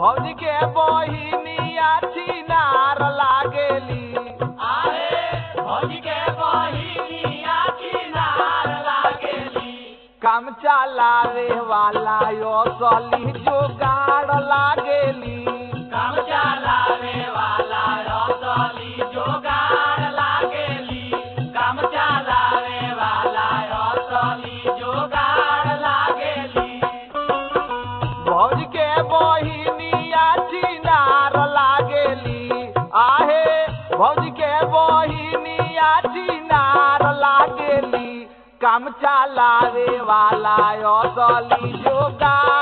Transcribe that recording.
भौजी के बहिनिया छिनार लागेली आहे भौजी के बहिनिया किनार लागेली काम चलावे वाला यो सली जोगाड़ लागेली काम चलावे वाला रसली जोगाड़ लागेली काम चलावे वाला रसली जोगाड़ लागेली भौज के बहिनिया छिनार लागेली आहे भौज के बहिनिया छिनार लागेली काम चलावे वाला यो सली जोगाड़